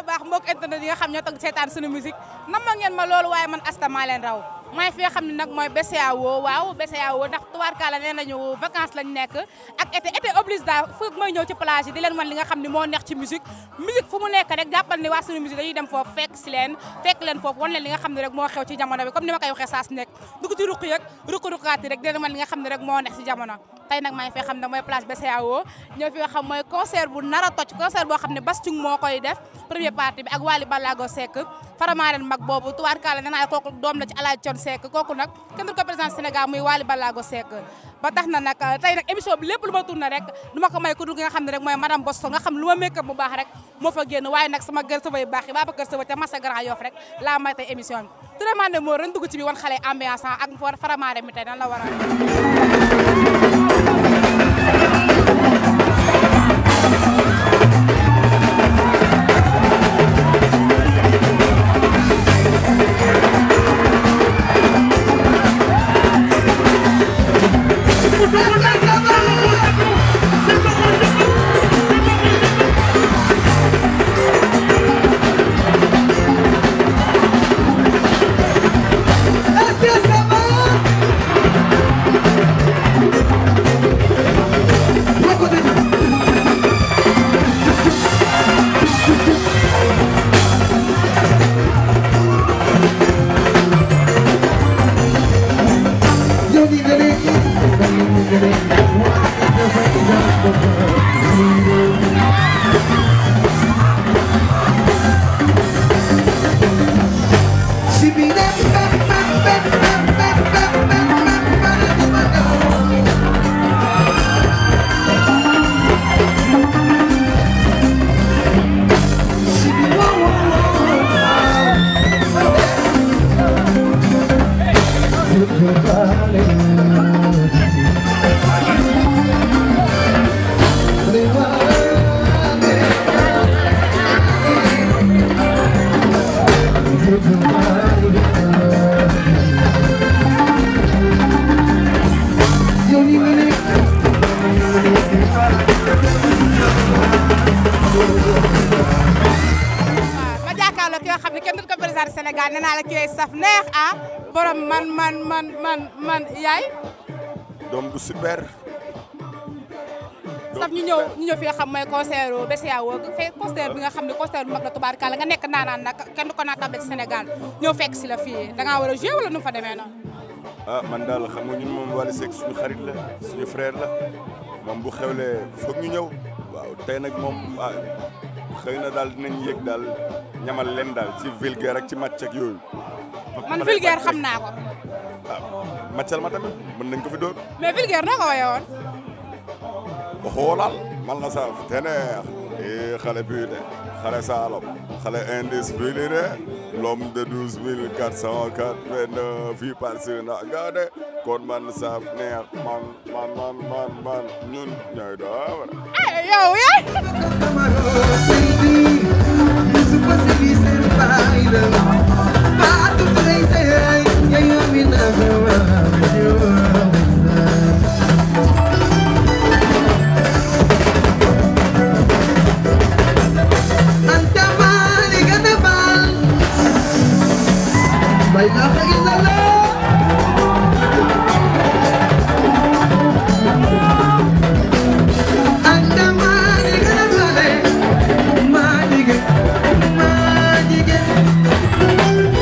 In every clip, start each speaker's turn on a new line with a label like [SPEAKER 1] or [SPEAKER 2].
[SPEAKER 1] a baax mbokk internet yi nga xam ñoo toog seetaan suñu musique nam ma ngeen ma loolu waaye man asta maa leen raw maa ngi fi nga xam ne nag mooy BCEAO waaw BCEAO ndax tubaarkaala nee nañu vacances lañ nekk ak été été oblige daal fu may ñëw ci plage yi di leen wan li nga xam ne moo neex ci musique musique fu mu nekk rek jàppal ni waa suñu musique dañuy dem foofu fekk si leen fekk leen foofu wan leen li nga xam ne rek moo xew ci jamono bi comme ni ma koy waxee saa su nekk dugg ci ruq yeeg ruq-ruqaat yi rek di leen wan li nga xam ne rek moo neex ci jamono tey nag maa ngi fi xam ne mooy plage BCEAO ñëw fi nga xam mooy concert bu nar a toj concert boo xam ne Bass Thioung moo koy def première partie bi ak Wally Ballago Seck faramaaren mag boobu tubaarkaala nee naa kooku doom la ci Alaaji Thione Seck kooku nag kenn du ko président Sénégal muy Wally Ballago Seck ba tax na nag tey nag émission bi lépp lu ma tourné rek du ma ko may ku dul nga xam ne rek mooy madame Boston nga xam lu ma make-up bu baax rek moo fa génn waaye nag sama gër sëba yu baax yi baa ba kër sëba te massa Grand Yoff rek laa may tey émission bi turamande moo ren dugg ci bi wan xale ambiance ak faramaaren mi tey nan la war ma jàkkaarloo ki nga xam ne kenn du ko président Sénégal nee naa la kii saf neex ah borom man man man man man yaay
[SPEAKER 2] doom bu super.
[SPEAKER 1] saf ñu ñëw ñu ñëw fi nga xam mooy concert BCEAO fekk concert bi nga xam ne concert bu mag la tubaarkàlla nga nekk naanaan nag kenn du ko naa table ci Sénégal ñëw fekk si la fii da ngaa war a jouer wala nu mu fa demee noonu.
[SPEAKER 2] ah man daal xam nga ñun moom Wally Seck suñu xarit la suñu frère la moom bu xewlee foog ñu ñëw waaw tey nag moom ah xëy na daal dinañ yëg daal ñamal leen daal ci vulgaire ak ci match ak yooyu.
[SPEAKER 1] man vulgaire xam naa ko
[SPEAKER 2] ah matchal ma tamit mën nañ ko fi dóor.
[SPEAKER 1] mais vulgaire noo ko woyee woon.
[SPEAKER 2] xoolal man la saaf te neex eh xale bii de xale Saalum xale indiscipliné l'homme de douze mille quatre cent quatre-vingt-neuf fii parce na gaade kon man saaf neex man man man man man ñun ñooy doon.
[SPEAKER 1] eh yow yaay.
[SPEAKER 3] Magic, magic.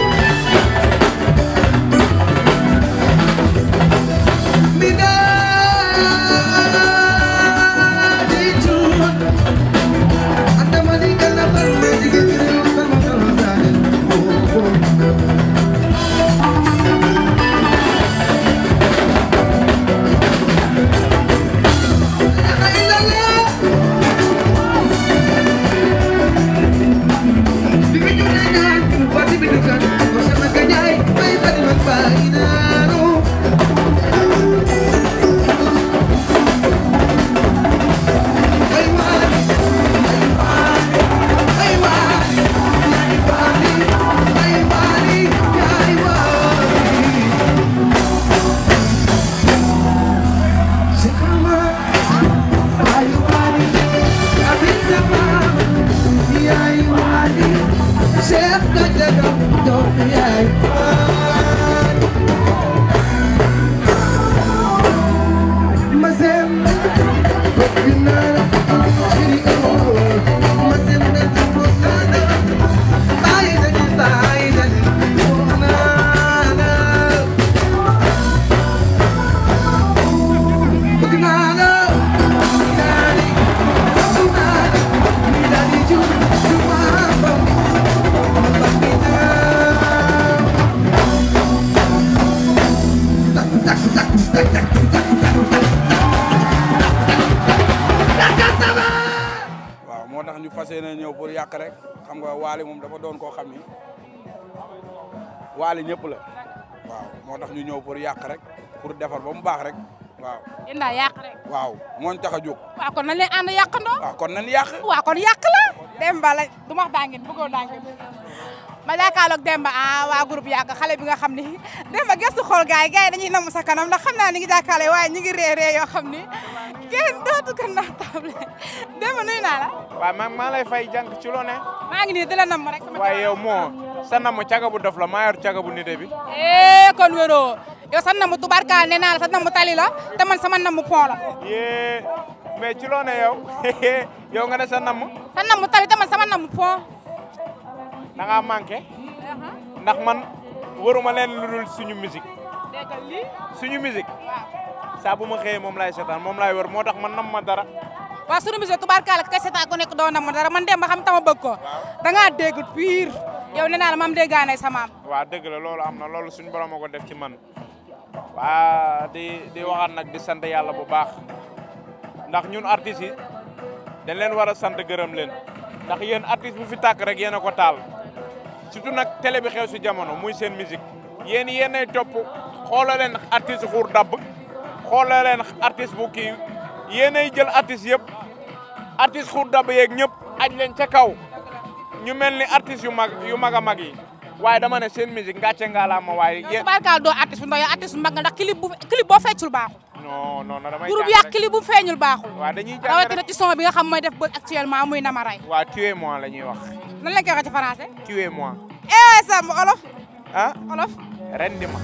[SPEAKER 3] ñu fas yéene ñëw pour yàq rek xam nga waali moom dafa doon koo xam ni waali ñëpp la waaw moo tax ñu ñëw pour yàq rek pour defar ba mu baax rek waaw
[SPEAKER 1] yéen daal yàq rek.
[SPEAKER 3] waaw moo ñu tax a jóg
[SPEAKER 1] waaw kon nañ leen ànd yàqandoo.
[SPEAKER 3] waaw kon nañ yàq
[SPEAKER 1] waaw kon yàq la. Demba la du ma wax daa ngeen bëggoon daa ngeen ma jàkkaarloog Demba ah waa groupe yàq xale bi nga xam ni Demba gëstu xool gars yi gars yi dañuy namm sa kanam ndax xam naa ni ngi jàkkaarloo waaye ñu ngi ree ree yoo xam ni kenn dootu ko naatable Demba nuyu naa la.
[SPEAKER 4] waaw man maa lay fay jànk ci loo ne
[SPEAKER 1] maa ngi nii di la namm rek. sama
[SPEAKER 4] waaye yow moo sa namm caga bu dof la maa yor caga bu nite bi
[SPEAKER 1] eh kon wéroo yow sa namm tubarkaal nee naa la sa namm tali la te man sama namm pont la.
[SPEAKER 4] yee mais ci loo ne yow yow nga ne sa namm
[SPEAKER 1] sa namm tali te man sama namm pont.
[SPEAKER 4] da ngaa manqué ndax man waruma leen lu dul suñu musique
[SPEAKER 1] dégg lii
[SPEAKER 4] suñu musique
[SPEAKER 1] waaw.
[SPEAKER 4] saa bu ma xëyee moom laay seetaan moom laay wër moo tax man nam ma dara
[SPEAKER 1] waa sunu musée tubaarkaala kay seetaan ku nekk doon na ma dara man dem ba xam tama bëgg ko da ngaa dégg pire yow nee naa la mam déggaane sa maam
[SPEAKER 4] waaw dëgg la loolu am na loolu suñu borom a ko def ci man waa di di waxaat nag di sant yàlla bu baax ndax ñun artistes yi dañ leen war a sant gërëm leen ndax yéen artiste bu fi tàkk rek yéen a ko taal surtout nag télé bi xew si jamono muy seen musique yéen yéenay topp xoola leen artiste xuur dabb xoola leen artiste bu kii yéenay jël artiste yëpp artiste xuur dabb yeeg ñëpp aj leen ca kaw ñu mel ni artiste yu mag yu mag a mag yi waaye dama ne seen musique ngàcce ngaalaama waaye yéen
[SPEAKER 1] tubaarkaala doo artiste bu ndaw yow artiste bu mag nga ndax clip bu clip boo feccul baaxul
[SPEAKER 4] non non non damay
[SPEAKER 1] groupe
[SPEAKER 4] jàng
[SPEAKER 1] yàq
[SPEAKER 4] rek.
[SPEAKER 1] clip bu feeñul baaxul
[SPEAKER 4] waaw dañuy jàng
[SPEAKER 1] rawatina
[SPEAKER 4] rek
[SPEAKER 1] ci son bi nga xam mooy def bët actuellement muy nama ray
[SPEAKER 4] waaw tuez moi la ñuy wax
[SPEAKER 1] nan lañ koy waxee ci français
[SPEAKER 4] tuez moi
[SPEAKER 1] eh Samb olof
[SPEAKER 4] ah
[SPEAKER 1] olof
[SPEAKER 4] rendi ma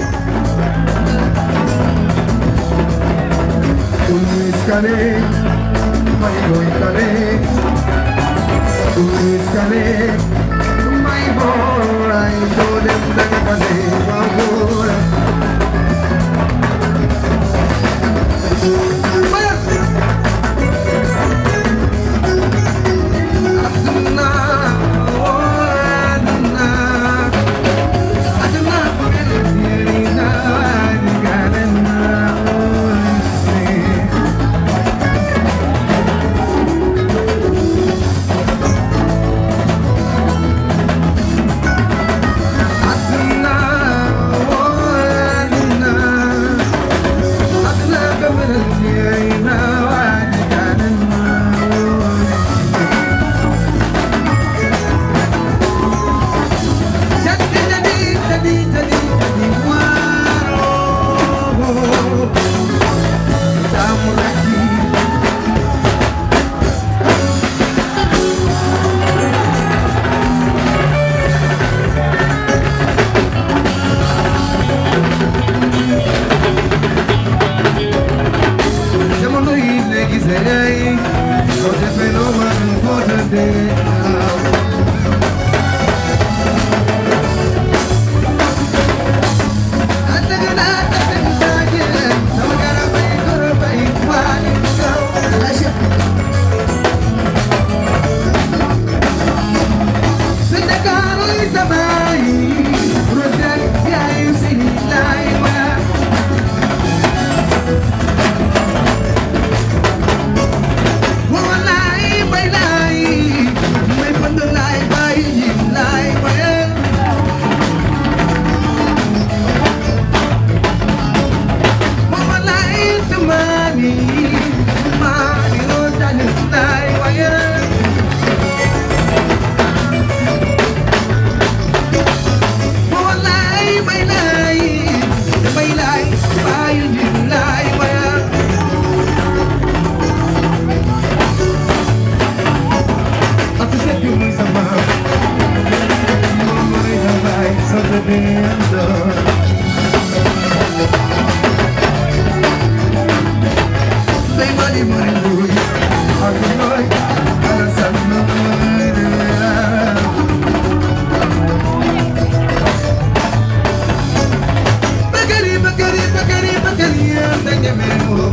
[SPEAKER 5] Uiskale, mai goikale. Uiskale, mai borai dolem dagakale babura. Aduna, oh aduna, aduna, aduna, aduna, oh. Aduna, oh aduna, aduna kabarnya wajibana. Jadi jadi jadi jadi jadi waro, kamu lagi. jamono yi léegi sey soo defee loo mën boo tëddee naaw. Ataga naa tafe saa jëlee sama garab ay garab ay waani kaw lâché. Sa Ndakaaru yi sama yi projet yaayu si laay waa. Walay bay lay may pand lay bay yim lay bayal Walay tumani tumani ro tan lay bayal Walay bay lay bay lay bay yim lay bayal Aku sepi bersama Memori damai sampai benda Lima lima ribu Aku mulai alasan Bagari, bagari, bagari, bagari Yang tanya memu